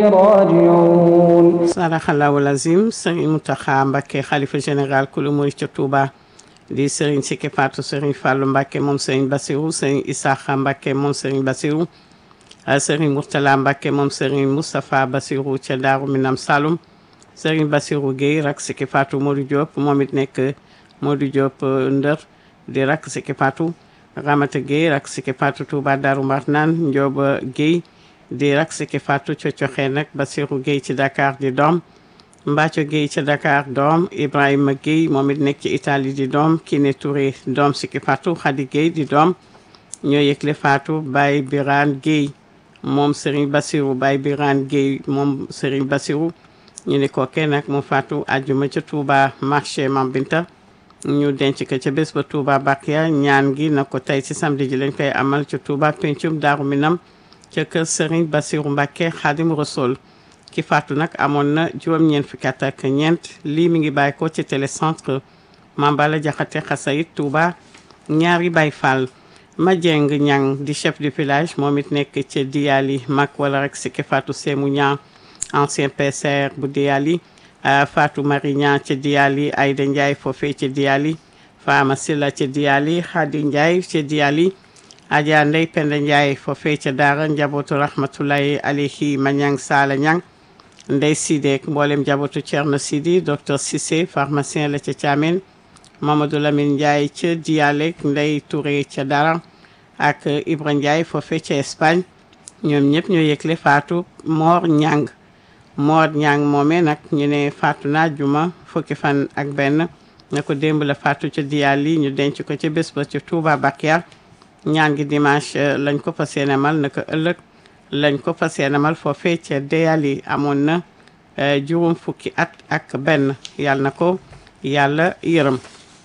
راجعون sadaxallahu lazim sëriñ Mountakha Mbacké xalifa général kulu murid ca Touba di sëriñ Sikki Fatou sëriñ Fallou Mbacké moom sëriñ Bassirou sëriñ Isaaxa Mbacké moom sëriñ Bassirou sëriñ Mourtala Mbacké moom sëriñ Moustapha Bassirou ca Daaru Minam Saloum sëriñ Bassirou Guèye rak Sikki Fatou Modou Diop moom it nekk Modou Diop Ndër di rak Sikki Fatou Ramata Guèye rak Sikki Fatou Touba Daaru Marnaan Ndioba Guèye di rak Sikki Fatou ca Coxee nag Bassirou Guèye ci Dakar di doom Mbacco Guèye ca Dakar doom Ibrahima Guèye moom it nekk ci Italie di doom Kiné Touré doom Sikki Fatou Khady Guèye di doom ñoo yëgle Fatou Baye Birane Guèye moom Serigne Bassirou Baye Birane Guèye moom Serigne Bassirou ñu ne kookee nag mu Fatou àjjuma ca Touba marché Mam Binta ñu denc ko ca bés ba Touba Bakia ñaan gi na ko tey ci samedi ji lañ koy amal ca Touba pencum Daaru Minam ca kër Serigne Bassirou Mbacké Khadim Rassoul ki faatu nag amoon na juróom-ñeent fukki at ak ñeent lii mi ngi bàyyi ko ci télécentre Mambala Jaxate Xasayit Touba ñaari Baay Fall ma jeng ñang di chef du village moom it nekk ca Diyali mag wala rek si ki faatu Sémou Ñang ancien PCR bu Diyali Fatou Marie Ñang ca Diyali Aïda Ndiaye foofee ca Diyali Fama Silla ca Diyali Khady Ndiaye ca Diyali Adja Ndey Penda Ndiaye foofee ca Daara njabootu rahmatullahi alayhi ma ñang Sala Ñang Ndey Sidek mboolem njabootu Thierno Sidi docteur Cissé pharmacien la ca Thiamène Mamadou Lamine Ndiaye ca Diyalek Ndey Touré ca Dara ak Ibra Ndiaye foofee ca Espagne ñoom ñëpp ñoo yëgle faatu Mor Ñang Mor Ñang moomee nag ñu ne faatu na juma fukki fan ak benn na ko démb la faatu ca Diyali ñu denc ko ca bés ba ca Touba Bakiar ñaan gi dimanche lañ ko fas yéene mal naka ëllëg lañ ko fas yéene mal foofee ca Diyali amoon na juróom fukki at ak benn yàlla na ko yàlla yërëm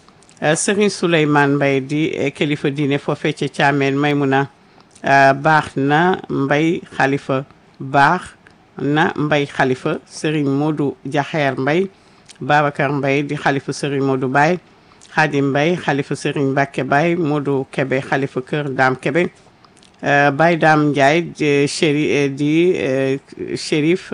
Serigne Souleymane Mbaye di kilifa diine foofee ca Thiamène Maymuna baax na Mbay Xalifa baax na Mbay Xalifa Serigne Modou Jaxeer Mbay Babacar Mbay di xalifa Serigne Modou Baye Xaadim Mbay xalifa Serigne Mbacke Baye Modou Kebe xalifa kër Daam Kebe Baye Daam Ndiaye chéri di shérif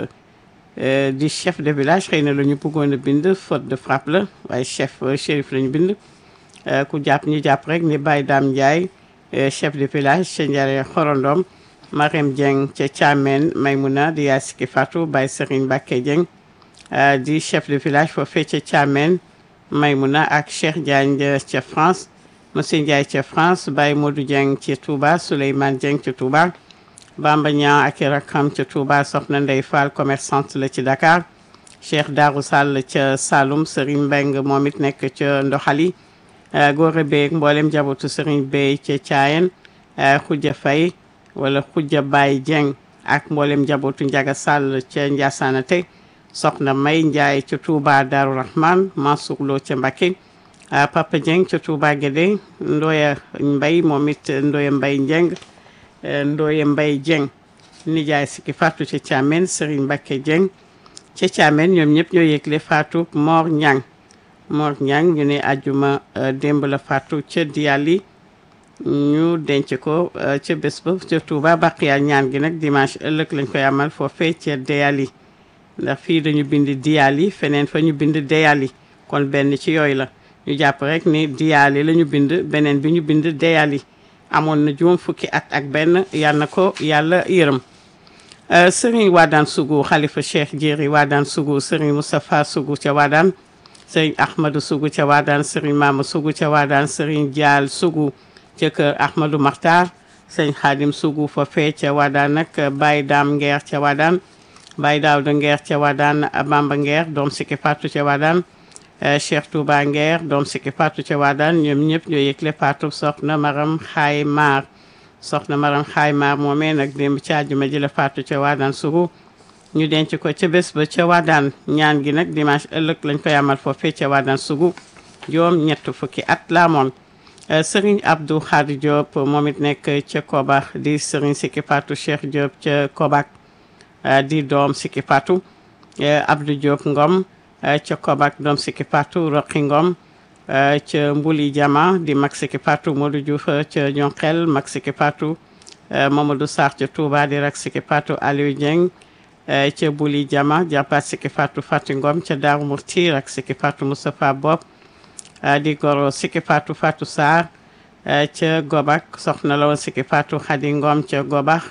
di chef de village xëy na la ñu bëggoon a bind faute de frappe la waaye chef shérif la ñu bind ku jàpp ñu jàpp rek ni Baye Daam Ndiaye chef de village ca Njare Xorondom Marème Dieng ca Thiamène Maymuna di yaay Sikki Fatou Baye Serigne Mbacke Dieng di chef de village foofee ca Thiamène Maymuna ak Cheikh Diagne ca France monsieur Ndiaye ca France Baye Modou Dieng ca Touba Souleymane Dieng ca Touba Bamba Niang ak i rakkam ca Touba Soxna Ndey Fall commerçante la ci Dakar Cheikh Darou Sall ca Saloum Serigne Mbeng moom it nekk ca Ndoxali Góore Beeg mboolem njabootu Serigne Bey ca Thiayen Khoudia Faye wala Khoudia Baye Dieng ak mboolem njabootu Njaga Sall ca Ndiasana tey soxna May Ndiaye ca Touba Darou Rahman Mansour Lo ca Mbacké Papa Dieng ca Touba Guédé Ndoya Mbay moom it Ndoya Mbay Dieng Ndoya Mbay Dieng nijaay Sikki Fatou ca Thiamène Serigne Mbacké Dieng ca Thiamène ñoom ñëpp ñoo yëgle Fatou Mor Ñang Mor Ñang ñu ne ajuma démb la Fatou ca Diyali ñu denc ko ca bés ba ca Touba Baqiya ñaan gi nag dimanche ëllëg lañ koy amal foofee ca Diyali ndax fii dañu bind Diyali feneen fa ñu bind Diyali kon benn ci yooyu la ñu jàpp rek ni Diyali la ñu bind beneen bi ñu bind Diyali amoon na juróom fukki at ak benn yal na ko yàlla yërëm Serigne Wadane Sougou xalifa Cheikh Jéeri Wadane Sougou Serigne Moustapha Sougou ca Wadane Serigne Ahmadou Sougou ca Wadane Serigne Mama Sougou ca Wadane Serigne Dial Sougou ca kër Ahmadou Makhtar Serigne Khadim Sougou fa fee ca Wadane nag Baye Dame Nguer ca Wadane Baye Daouda Nguer ca Wadane Bamba Nguer doom Sikki Fatou ca Wadane Cheikh Touba Nguer doom Sikki Fatou ca Wadane ñoom ñëpp ñoo yëgle Fatou soxna Maram Xaay Maar soxna Maram Xaay Maar moomee nag démb ci àjjuma ji la Fatou ca Wadane Sougou ñu denc ko ca bés ba ca Wadane ñaan gi nag dimanche ëllëg lañ koy amal foofee ca Wadane Sougou juróom ñett fukki at la amoon Serigne Abdou Khadi Diop moom it nekk ca Koba di Serigne Sikki Fatou Cheikh Diop ca Kobak di doom Sikki Fatou Abdou Diop Ngom ca Kobak doom Sikki Fatou Roqi Ngom ca Mbuli Jama di mag Sikki Fatou Modou Diouf ca Ñonxel mag Sikki Fatou Mamadou Sarr ca Touba di rak Sikki Fatou Aliou Dieng ca Buli Jama jarbaat Siki Fatou Fatou Ngom ca Daaru Murti rak Siki Fatou Moustapha Bob di goro Siki Fatou Fatou Sarr ca Gobak soxna la woon Siki Fatou Khady Ngom ca Gobax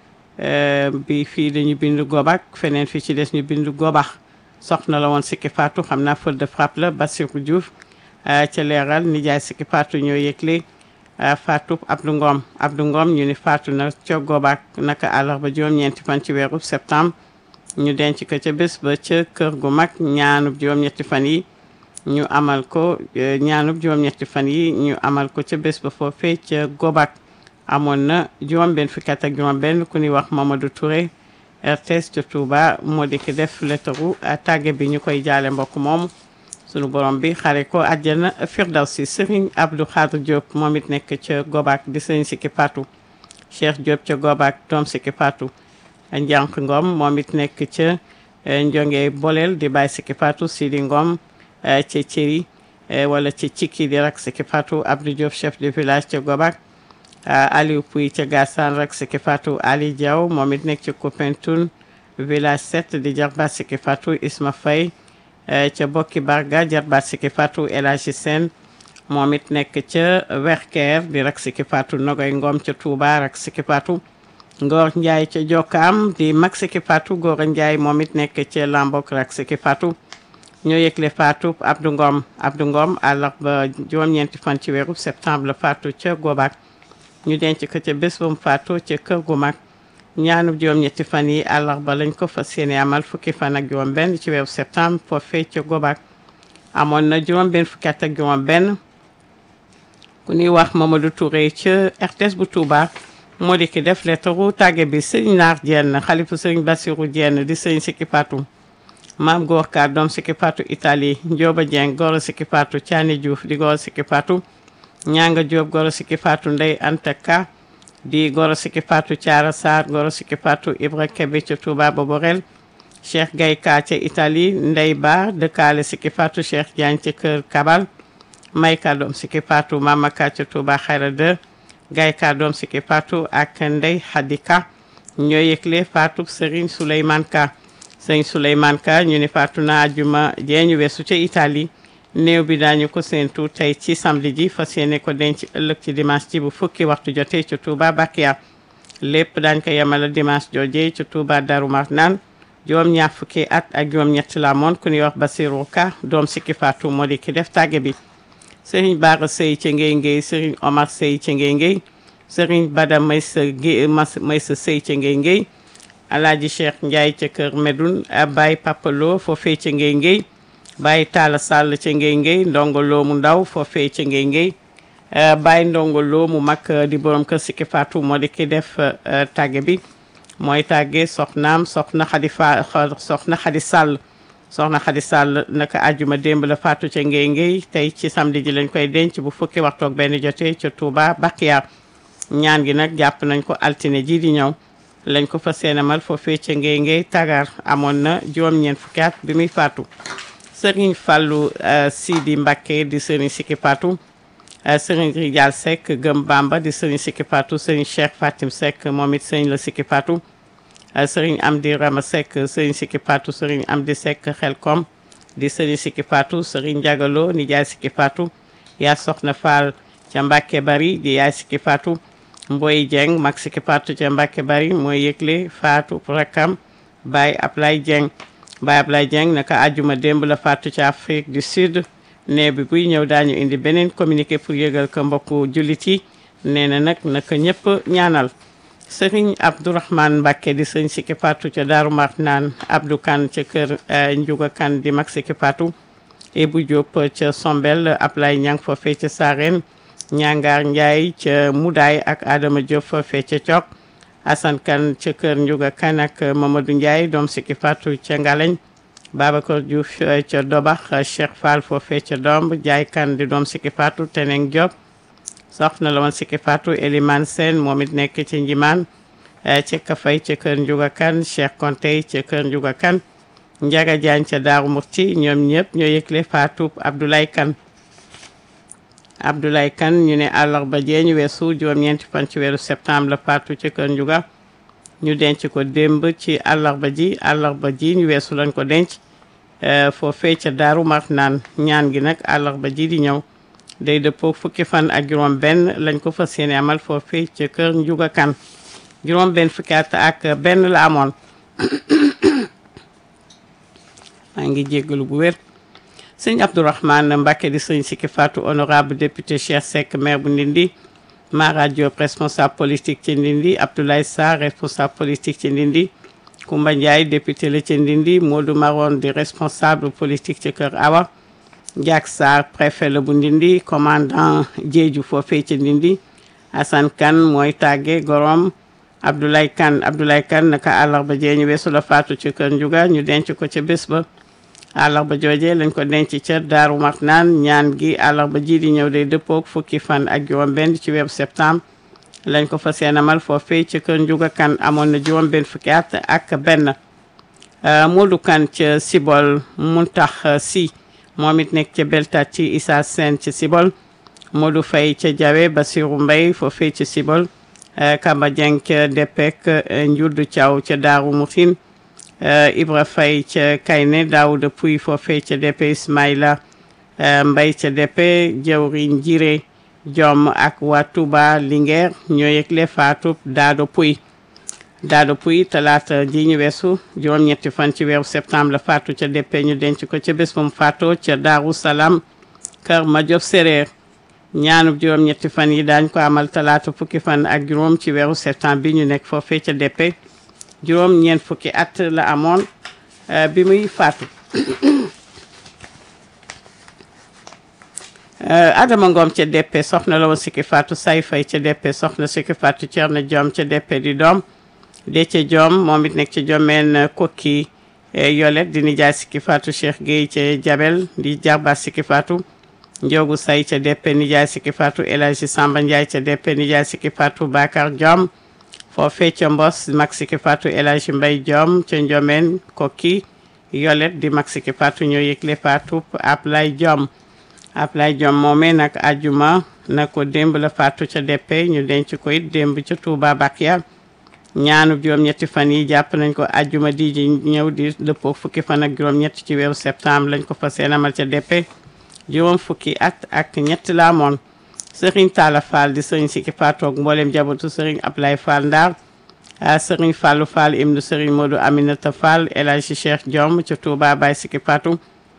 bi fii dañu bindu Gobak feneen fii ci des ñu bindu Gobax soxna la woon Siki Fatou xam naa faute de frappe la Bassirou Diouf ca leeral nijaay Siki Fatou ñoo yëgle Fatou Abdou Ngom Abdou Ngom ñu ni Fatou na ca Gobak naka àllarba juróom-ñeenti fan ci weeru septembre ñu denc ko ca bés ba ca kër gu mag ñaanub juróom-ñetti fan yi ñu amal ko ñaanub juróom-ñetti fan yi ñu amal ko ca bés ba foofee ca Gobak amoon na juróom benn fukki at ak juróom benn ku ñuy wax Mamadou Touré RTS ca Touba moo di ki def lettaru tàgge bi ñu koy jaale mbokk moomu sunu borom bi xare ko àjjana Firdawsi Serigne Abdou Khadre Diop moom it nekk ca Gobak di Serigne Siki Fatou Cheikh Diop ca Gobak doom Siki Fatou Njànq Ngom moom it nekk ca Njonge Bolel di Baye Siki Fatou Sidi Ngom ca Cëri wala ca Cikki di rak Siki Fatou Abdou Diop chef de village ca Gobak Aliou Pouy ca Gassane rak Siki Fatou Ali Diaw moom it nekk ca Koupentoun village 7 di jarbaat Siki Fatou Isma Faye ca Bokki Barga jarbaat Siki Fatou El Hadji Sène moom it nekk ca Werker di rak Siki Fatou Nogoy Ngom ca Touba rak Siki Fatou Ngor Ndiaye ca Jokkaam di mag Siki Fatou Gora Ndiaye moom it nekk ca Lambok rak Siki Fatou ñoo yëgle Fatou Abdou Ngom Abdou Ngom àllarba juróom-ñeenti fan ci weeru septembre la Fatou ca Gobak ñu denc ko ca bés ba mu Fatou ca kër gu mag ñaanub juróom-ñetti fan yi àllarba lañ ko fas yéene amal fukki fan ak juróom benn ci weeru septembre foofee ca Gobak amoon na juróom benn fukki at ak juróom benn ku ñuy wax Mamadou Touré ca RTS bu Touba moo di ki def lettaru tàgge bi sëñ Naar Jenn xalifu sëñ Bassirou Jenn di sëñ Siki Fatou maam góor ka doom Siki Fatou Italie Njóoba Jeng goro Siki Fatou Caani Diouf di goro Siki Fatou ñanga Jóob goro Siki Fatou Ndey Anta Ka di goro Siki Fatou Caara Sarr goro Siki Fatou Ibra Kebe ca Touba Boborel Cheikh Gay Ka ca Italie Ndey Ba dëkkaale Siki Fatou Cheikh Diagne ca kër Kabal may ka doom Siki Fatou Mama Ka ca Touba Xayra 2 Gay Ka doom Siki Fatou ak Ndey Hadika ñoo yëgle Fatou Serigne Souleymane Ka Serigne Souleymane Ka ñu ni Fatou na ajuma jeeñu weesu ca Italie néew bi daañu ko séentu tey ci samedi ji fas yéene ko denc ëllëg ci dimanche ji bu fukki waxtu jotee ca Touba Bakia lépp daañ ko yemala dimanche joojee ca Touba Darou Marnane juróom ñaar fukki at ak juróom ñett la moon ku ñuy wax Basirou Ka doom Siki Fatou moo di ki def tàgge bi Serigne Bara Sey ca Ngey Ngey Serigne Omar Sey ca Ngey Ngey Serigne Bada Maysa Guèye Maysa Sey ca Ngey Ngey Alaaji Cheikh Ndiaye ca Kër Medoun Baye Papalo foofee ca Ngey Ngey Baye Talla Sall ca Ngey Ngey Ndongo Lo mu ndaw foofee ca Ngey Ngey Baye Ndongo Lo mu mag di borom kër Siki Fatou moo di ki def tàgge bi mooy tàgge soxnaam soxna Xadi Fa soxna Xadi Sall soxna Xadi Sall naka àjjuma démb la faatu ca Ngey Ngey tey ci samedi ji lañ koy denc bu fukki waxtu ak benn jotee ca Touba Bakiya ñaan gi nag jàpp nañ ko altine ji di ñëw lañ ko fa seenamal foofee ca Ngey Ngey tagar amoon na juróom-ñeent fukki at bi muy faatu Serigne Fallou Sidi Mbacké di Serigne Siki Fatou Serigne Rijal Seck Gëm Bamba di Serigne Siki Fatou Serigne Cheikh Fatim Seck moom it Serigne la Siki Fatou Serigne Amdi Rama Seck Serigne Siki Fatou Serigne Amdi Seck Xelkom di Serigne Siki Fatou Serigne Ndiagalo nijaay Siki Fatou yaa soxna Fall ca Mbacké Bari di yaay Siki Fatou Mboy Dieng mag Siki Fatou ca Mbacké Bari mooy yëgle Fatou rakam Baye Ablaye Dieng Baye Ablaye Dieng naka àjjuma démb la faatu ci Afrique du Sud nee bi buy ñëw daañu indi beneen communiqué pour yëgal ko mbokku jullit yi nee na nag naka ñëpp ñaanal Serigne Abdourahmane Mbacké di sëñ Siki Fatou ca Daaru Marnaan Abdou Kane ca kër Ndiouga Kane di mag Siki Fatou Ibou Diop ca Sombel Ablaye Niang foofee ca Sarène Ñangaar Ndiaye ca Moudaay ak Adama Diop foofee ca Cok Assane Kane ca kër Ndiouga Kane ak Mamadou Ndiaye doom Siki Fatou ca Ngaleñ Babacar Diouf ca Dobax Cheikh Fall foofee ca Domb Jaay Kane di doom Siki Fatou Teneng Diop soxna la woon Siki Fatou Elimane Sène moom it nekk ci Njimaan ca Kafay ca kër Ndiouga Kane Cheikh Konte ca kër Ndiouga Kane Njaga Jaañ ca Daaru Murti ñoom ñëpp ñoo yëgle Fatou Abdoulaye Kane Abdoulaye Kane ñu ne àllarba jee ñu weesu juróom-ñeenti fan ci weeru septembre la faatu ci kër Ndiouga ñu denc ko démb ci àllarba ji àllarba ji ñu weesu lañ ko denc foofee ca Daaru Marnaan ñaan gi nag àllarba ji di ñëw day dëppoo fukki fan ak juróom benn lañ ko fas yéene amal foofee ca kër Njuga Kan juróom benn fukki at ak benn la amoon maa ngi jéggalu bu wér sëñ Abdourahmane Mbacké di sëñ Sikki Fatou honorable député Cheikh Seck maire bu Ndindi Mara Diop responsable politique ci Ndindi Abdoulaye Sarr responsable politique ci Ndindi Koumba Ndiaye député la ci Ndindi Modou Maron di responsable politique ci Kër Awa Diak Sarr préfet la bu Ndindi commandant Diédhiou foofee ci Ndindi Assane Kane mooy tàgge gorom Abdoulaye Kane Abdoulaye Kane naka àllarba jee ñu weesu la faatu ci kër Njuga ñu denc ko ca bés ba àllarba jooje lañ ko denc ca Daaru Marnaan ñaan gi àllarba ji di ñëw day dëppook fukki fan ak juróom benn ci weeru septembre lañ ko fas yéene amal foofee ci kër Njuga Kan amoon na juróom benn fukki at ak benn Modou Kan ca Sibol Muntax Si moom it nekk ca Beltat ci Issa Sène ci Sibol Modou Faye ca Jawe Basiru Mbay foofee ci Sibol Kamba Dieng ca Depek Njuddu Thiaw ca Daaru Mutin Ibra Faye ca Kayne Daouda Pouy foofee ca Depe Ismaïla Mbay ca Depe Jawriñ Jire Jom ak waa Touba Linguère ñoo yëgle faatu Daado Pouy Daado Pouy talaata ji ñu weesu juróom-ñetti fan ci weeru septembre la faatu ca Depe ñu denc ko ca bés bu mu faatoo ca Daaru Salaam kër Madiop Séréer ñaanub juróom-ñetti fan yi daañ ko amal talaata fukki fan ak juróom ci weeru septembre bi ñu nekk foofee ca Depe juróom ñeent fukki at la amoon bi muy faatu Adama Ngom ca Depe soxna la woon sikki faatu say fay ca Depe soxna sikki faatu Cerno Joom ca Depe di doom Dece Joom moom it nekk ca Jomeen kokki yolet di nijaay sikki faatu Cheikh Gueye ca Jabel di jarbaat sikki faatu Njoogu Say ca Depe nijaay sikki faatu El Hadji Samba Ndiaye ca Depe nijaay sikki faatu Bakar Joom foofee ca Mbos mag sikki faatu El Hadji Mbay Joom ca Njomeen kokki yolet di mag sikki faatu ñoo yëgle faatu Ablay Joom Ablay Joom moomee nag ajuma na ko démb la faatu ca Depe ñu denc ko it démb ca Touba Bakia ñaanu juróom-ñetti fan yi jàpp nañ ko ajuma di ji ñëw di dëppoo fukki fan ak juróom-ñett ci weeru septembre lañ ko fa seenamal ca Depe juróom fukki at ak ñett la amoon sëriñ Talla Fall di sëriñ Sikki Fatou ak mboolem jabatu sëriñ Ablaye Fall Ndar sëriñ Fallou Fall ibnu sëriñ Modou Aminata Fall El Hadji Cheikh Diom ca Touba Baye Sikki Fatou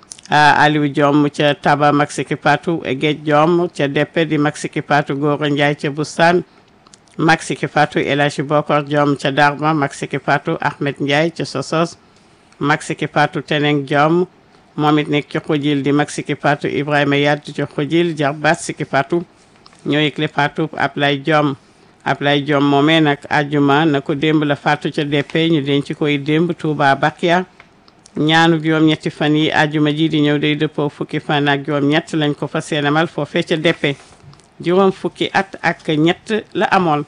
Aliou Diom ca Taba mag Sikki Fatou Géej Diom ca Depe di mag Sikki Fatou Gora Ndiaye ca Bustaan mag Sikki Fatou El Hadji Bokor Diom ca Darma mag Sikki Fatou Ahmed Ndiaye ca Sosos mag Sikki Fatou Teneng Diom moom it nekk ci xujil di mag Sikki Fatou Ibrahima Yadd ci xujil jarbaat Sikki Fatou ñoo yëgle Fatou Ablaye Diom Ablaye Diom moomee nag ajuma na ko démb la Fatou ca Depe ñu denc koy démb Touba Bakia ñaanu juróom-ñetti fan yi ajuma ji di ñëw day dëppoo fukki fan ak juróom-ñett lañ ko fa seenamal foofee ca Depe juróom fukki at ak ñett la amoon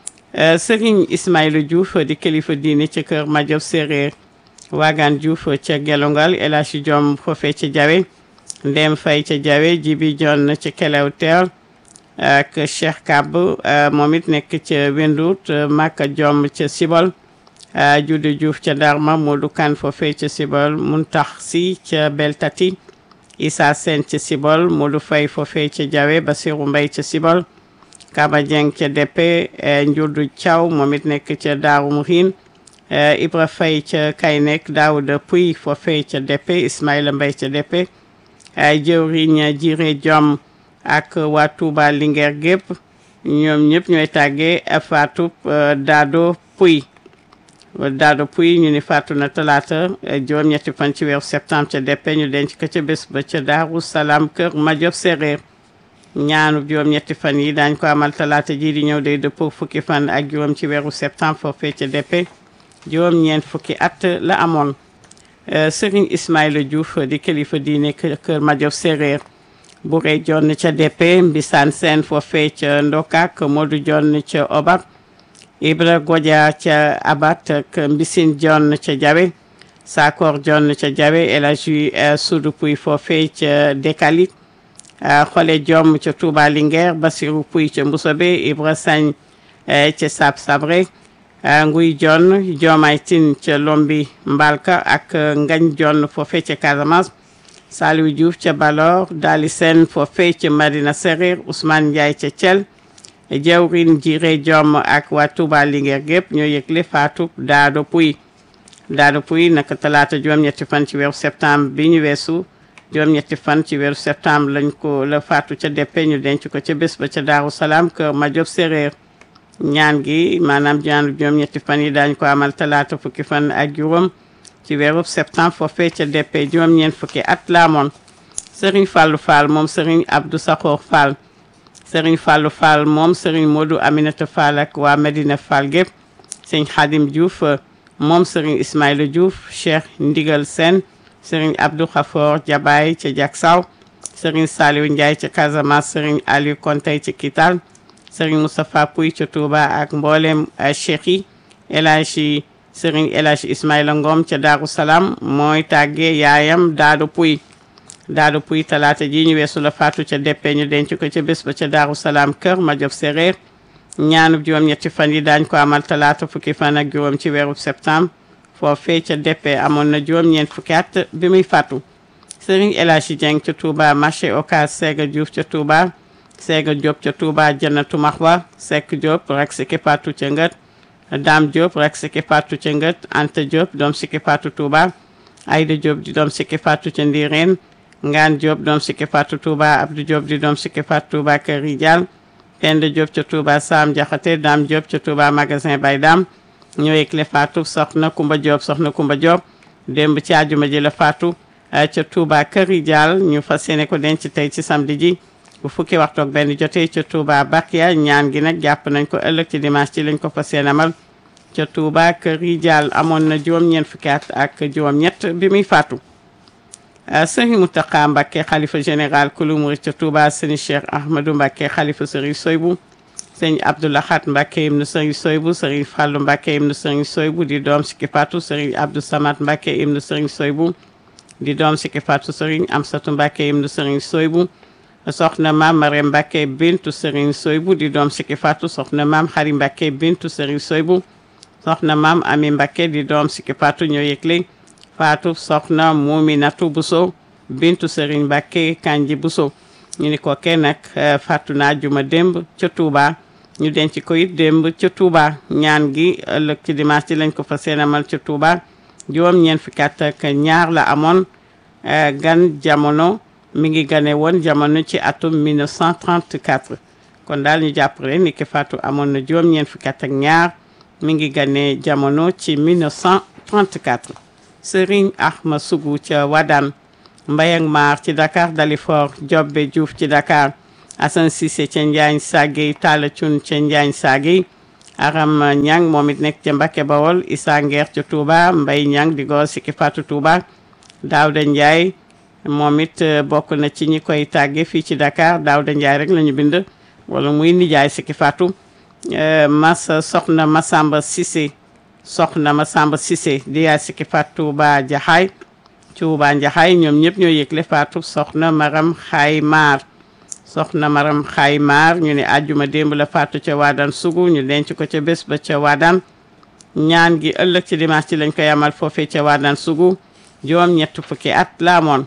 Serigne Ismaïla Diouf di kilifa diine ca kër Madiop Séréer Wagan Diouf ca Gelongal El Hadji Diom foofee ca Jawe Ndem Fay ca Jawe Jibi Jon ca Kelew Teer ak Cheikh Kab moom it nekk ca Wendout Maka Diom ca Sibol Jude Diouf ca Darma Modou Kan foofee ca Sibol Muntax Si ca Beltati Issa Sen ca Sibol Modou Fay foofee ca Jawe Basiru Mbay ca Sibol Kaba Dieng ca Depe Njurdu Thiaw moom it nekk ca Daaru Muhin Ibra Fay ca Kaynek Daouda Puy foofee ca Depe Ismaïla Mbay ca Depe jëwriñ Jire Diom ak waa Touba Linguère gépp ñoom ñëpp ñooy tàggee Fatou Dado Puy Dado Puy ñu ni faatu na talaata juróom-ñetti fan ci weeru septembre ca Depe ñu denc ko ca bés ba ca Daaru Salaam kër Madiop Séréer ñaanu juróom-ñetti fan yi daañ ko amal talaata ji di ñëw day dëppoo fukki fan ak juróom ci weeru septembre foofee ca Depe juróom-ñeent fukki at la amoon Serigne Ismaïla Diouf di kilifa diine kër Madiop Séréer bu rey jonn ca Depe Mbisaan Seen foofee ca Ndokak Modou jonn ca Obab Ibra Godia ca Abat ak Mbisin jonn ca Jawe Sakor jonn ca Jawe El Hadji Sudu Puy foofee ca Dekalit Xole Diom ca Touba Linguère Basiru Puy ca Mbusobe Ibra Sagne ca Sab Sabre nguy jonn joomay tin ca lombi mbalka ak ngañ jonn foofe ca Casamance Saliou Diouf ca Balor Dali Sène foofe ca Madina Serer Ousmane Ndiaye ca Thiel jawrin jire jom ak waa Touba Linguère gépp ñoo yëgle faatu Daado Puy Daado Puy naka talaata juróom-ñetti fan ci weeru septembre bi ñu weesu juróom-ñetti fan ci weeru septembre lañ ko la faatu ca deppe ñu denc ko ca bés ba ca Daaru Salaam kër Majob Séréer ñaan gi maanaam ñaanu juróom-ñetti fan yi daañ ko amal talaata fukki fan ak juróom ci weeru septembre foofee ca deppe juróom-ñeent fukki at laamoon Serigne Fallou Fall moom Serigne Abdou Sakhoor Fall Serigne Fallou Fall moom Serigne Modou Aminata Fall ak waa Medina Fall gépp Serigne Khadim Diouf moom Serigne Ismaïla Diouf Cheikh Ndigal Sène Serigne Abdou Khafor Jabaay ca Jaksaw Serigne Saliou Ndiaye ca Casamance Serigne Aliou Kontey ca Kital Serigne Moustapha Pouy ca Touba ak mboolem cheikh yi El Hadji Serigne El Hadji Ismaïla Ngom ca Darou Salaam mooy tàggee yaayam Daado Pouy Daado Pouy talaata ji ñu weesu la faatu ca deppe ñu denc ko ca bés ba ca Darou Salaam kër Majob Séréer ñaanub juróom-ñetti fan yi daañ ko amal talaata fukki fan ak juróom ci weeru septembre foofee ca deppe amoon na juróom-ñeent fukki at bi muy faatu Serigne El Hadji Dieng ca Touba marché Ocass Sega Diouf ca Touba Sega Diop ca Touba Jannatu Maxwa Seck Diop rek siki faatu ca Ngët Dame Diop rek siki faatu ca Ngët Anta Diop doom siki faatu Touba Aïda Diop di doom siki faatu ca Ndiréen Ngaan Diop doom siki faatu Touba Abdou Diop di doom siki faatu Touba Kër Rijal Penda Diop ca Touba Sam Jaxate Dame Diop ca Touba magasin Bay Dam ñoo yëgle faatu soxna Kumba Diop soxna Kumba Diop démb ci àjjuma ji la faatu ca Touba Kër Rijal ñu fas yéene ko denc tey ci samedi ji bu fukki waxtu ak benn jotee ca Touba Bakia ñaan gi nag jàpp nañ ko ëllëg ci dimanche ci lañ ko fas yéene amal ca Touba Kër Rijal amoon na juróom-ñeent fukki at ak juróom-ñett bi muy faatu. sëriñ Mountakha Mbacké xalifa général kulu murid ca Touba sëriñ Cheikh Ahmadou Mbacké xalifa sëriñ Soybu sëriñ Abdou Lahat Mbacké ibnu sëriñ Soybu sëriñ Fallou Mbacké ibnu sëriñ Soybu di doom sikki faatu sëriñ Abdou Samad Mbacké ibnu sëriñ Soybu di doom sikki faatu sëriñ Amsatu Mbacké ibnu sëriñ Soybu soxna maam Marème Mbacké bintu sëriñ Soybu di doom sikki faatu soxna maam Xari Mbacké bintu sëriñ Soybu soxna maam Ami Mbacké di doom sikki faatu ñoo yëgle faatu soxna Muminatu Buso bintu Serigne Mbacké Kanji Buso ñu ni ko kenn nag faatu naa juma démb ca Touba ñu denc ko it démb ca Touba ñaan gi ëllëg ci dimanche ci lañ ko fa seenamal ca Touba juróom ñeent fukki at ak ñaar la amoon gan jamono mi ngi gane woon jamono ci atum 1934 kon daal ñu jàpp rek ni ki faatu amoon na juróom ñeent fukki at ak ñaar mi ngi gane jamono ci 1934 Serigne Ahma Sougou ca Wadane Mbayang Maar ci Dakar Dalifort Jobbe Diouf ci Dakar Assane Cissé ca Njaañ Sagey Talla Thioune ca Njaañ Sagey Aram Ñang moom it nekk ca Mbakke Bawol Issa Nguer ca Touba Mbay Ñang di goo sikki Fatou Touba Daouda Ndiaye moom it bokk na ci ñi koy tàgge fii ci Dakar Daouda Ndiaye rek la ñu bind wala muy nijaay sikki Fatou Massa soxna Massamba Cissé soxna Masamba Cissé di yaay sikki faat Touba Jaxaay Touba Jaxaay ñoom ñëpp ñoo yëgle faatu soxna Maram Xaay Maar soxna Maram Xaay Maar ñu ne àjjuma démb la faatu ca Waadaan sugu ñu denc ko ca bés ba ca Waadaan ñaan gi ëllëg ci dimanche ci lañ koy amal foofee ca Waadaan sugu juróom ñett fukki at la amoon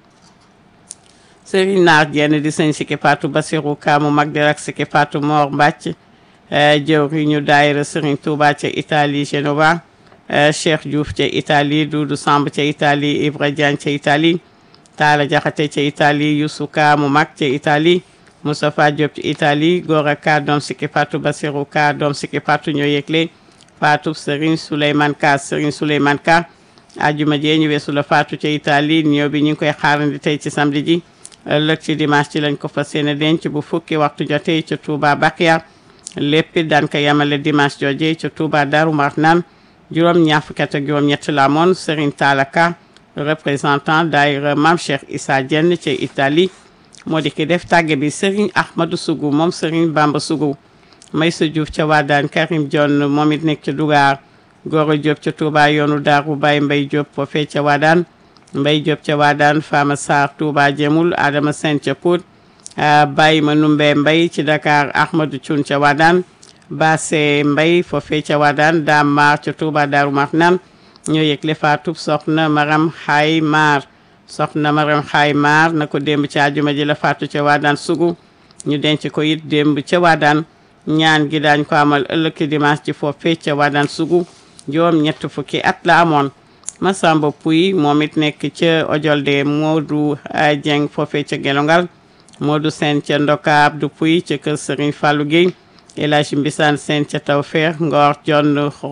Serigne Naar jenn di sëñ sikki faatu Basiru Kaamu mag di rak sikki faatu Moor Mbàcc jëwri ñu daayira Serigne Touba ca Italie Genova Cheikh Diouf ca Italie Doudou Samb ca Italie Ibra Diagne ca Italie Talla Jaxate ca Italie Youssou Ka mu mag ca Italie Moustapha Diop ca Italie Gora Ka doom sikki Fatou Basirou Ka doom sikki Fatou ñoo yëgle Fatou Serigne Souleymane Ka Serigne Souleymane Ka ajuma jee ñu weesu la Fatou ca Italie ñëw bi ñu ngi koy xaarandi tey ci samedi ji ëllëg ci dimanche ci lañ ko fas yéene denc bu fukki waxtu jotee ca Touba Bakia lépp daan ko yamale dimanche jooje ca Touba Darou Marnane juróom ñaar fukki at ak juróom ñett la amoon Serigne Talaka représentant daayira Mame Cheikh Issa Diène ca Italie moo di ki def tàgge bi Serigne Ahmadou Sougou moom Serigne Bamba Sougou Maysa Diouf ca Wadane Karim Dione moom it nekk ca Dougar Goro Diop ca Touba yoonu Daaru Baye Mbaye Diop foofee ca Wadane Mbaye Diop ca Wadane Fama Sarr Touba Jemul Adama Sène ca Pout Baye ma numbe Mbaye ci Dakar Ahmadou Thioune ca Wadane Basse Mbay foofee ca Wadaan Daam Maar ca Touba Daaru Marnaan ñoo yëgle faatu soxna Maram Xaay Maar soxna Maram Xaay Maar na ko démb ci àjjuma ji la faatu ca Wadaan Sugu ñu denc ko it démb ca Wadaan ñaan gi daañ ko amal ëllëg dimanche ci foofee ca Wadaan Sugu juróom ñett fukki at la amoon Masamba Puy moom it nekk ca Ojolde Modou Dieng foofee ca Gelongal Modou Sène ca Ndoka Abdou Puy ca kër Serigne Fallou Guèye El Hadj Mbisaan Sène ca Tawfeex Ngor Jonn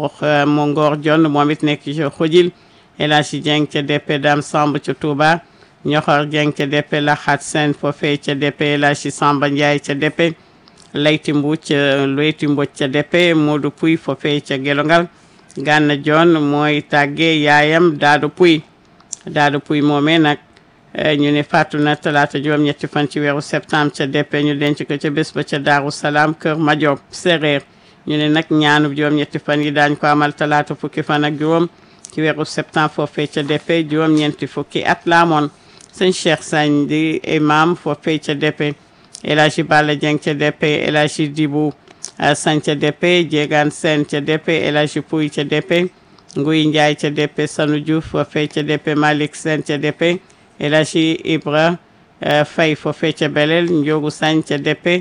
mo Ngor Jonn moom it nekk ca Xojil El Hadj Dieng ca DP Dam Samb ca Touba Ñoxor Dieng ca DP Laxaat Sène foofee ca DP El Hadj Samba Ndiaye ca DP Layti Mbuuc ca Layti Mbuuc ca DP Modou Puy foofee ca Gelongal Gànna John mooy tàggee yaayam Daadu Puy Daadu Puy moomee nag ñu ne fàttu na talaata juróom-ñetti fan ci weeru septembre ca DP ñu denc ko ca bés ba ca Daaru Salaam Kër Majob séréer ñu ne nag ñaanu juróom-ñetti fan yi daañ ko amal talaata fukki fan ak juróom ci weeru septembre foofee ca DP juróom-ñeenti fukki at la amoon sëñ Cheikh Sagne di imam foofee ca DP El Hadji Balla Dieng ca DP El Hadji Dibou Sagne ca DP Jéegaan Sène ca DP El Hadji Pouy ca DP Nguy Ndiaye ca DP Sanu Diouf foofee ca DP Malick Sène ca DP El Hadji Ibra Faye foofee ca Belel Ndiogu Sagne ca DP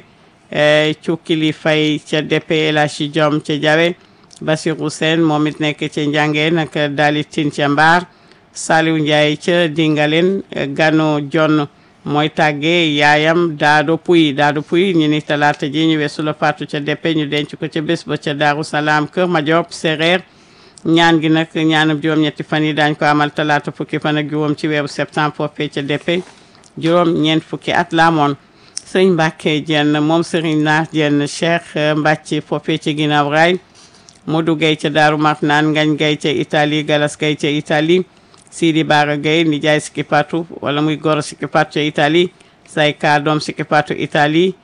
Cukkili Faye ca DP El Hadji Diom ca Jawe Basirou Sène moom it nekk ca Njàngeen ak Dali Tine ca Mbaar Saliou Ndiaye ca Dingalen Gano Jonn mooy tàggee yaayam Daado Puy Daado Puy ñu ni talaata ji ñu weesu la faatu ca DP ñu denc ko ca bés ba ca Daaru Salaam Kër Madiop Séréer ñaan gi nag ñaanam juróom-ñetti fan yi daañ ko amal talaata fukki fan ak juróom ci weeru septembre foofee ca DP juróom ñeent fukki at la amoon sëñ Mbàkke jenn moom sëriñ Naar jenn Cheikh Mbàcc foofee ca ginnaaw raay Modou Gay ca Daaru Marnaan Ngañ Gay ca Italie Galas Gay ca Italie Sidi Bara Gay nijaay Sikki Patu wala muy goro Sikki Patu ca Italie Sayka doom Sikki Patu Italie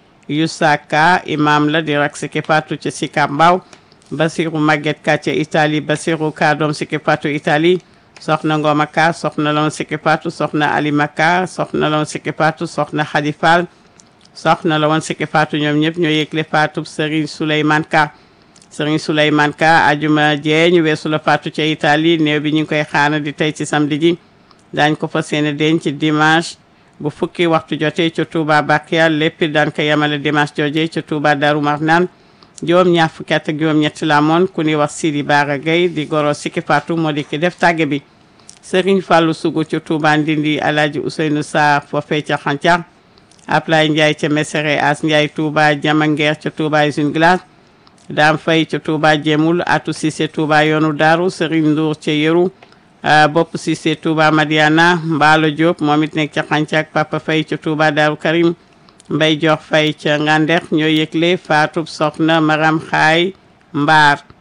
Yusaka imam la di rak Sikki Patu ca Sika Mbaaw Basiru Maguette Ka ca Italie Basiru Ka doom Sikki Patu Italie soxna Ngoma Ka soxna loon Sikki Patu soxna Alima Ka soxna loon Sikki Patu soxna Khady Fall soxna la woon Sikki Patu ñoom ñëpp ñoo yëgle Patu Serigne Souleymane Ka Serigne Souleymane Ka ajuma jee ñu weesu la Patu ca Italie néew bi ñu ngi koy xaana di tey ci samedi ji daañ ko fas yéene denc dimanche bu fukki waxtu jotee ca Touba Bakia lépp daan ko yemale dimanche jooje ca Touba Darou Marnane juróom ñaar fukki at ak juróom ñetti la amoon ku ñuy wax Sidi Bara Gueye di goro Sikki Patu moo di ki def tàgge bi Serigne Fallou Sougou ca Touba Ndindi Alaaji Ousseynou Sarr foofee ca Xancar Ablaye Ndiaye ca Mesere As Ndiaye Touba Jamanguer ca Touba Usine Glace Dame Faye ca Touba Jemul Atou Cissé Touba yoonu Daaru Serigne Ndour ca Yeru Bopp Cissé Touba Madiana Mbaalo Diop moom it nekk ca Xancak Papa Faye ca Touba Daaru Karim Mbay Jox Faye ca Ngandex ñoo yëgle faatub soxna Maram Xaay Mbaar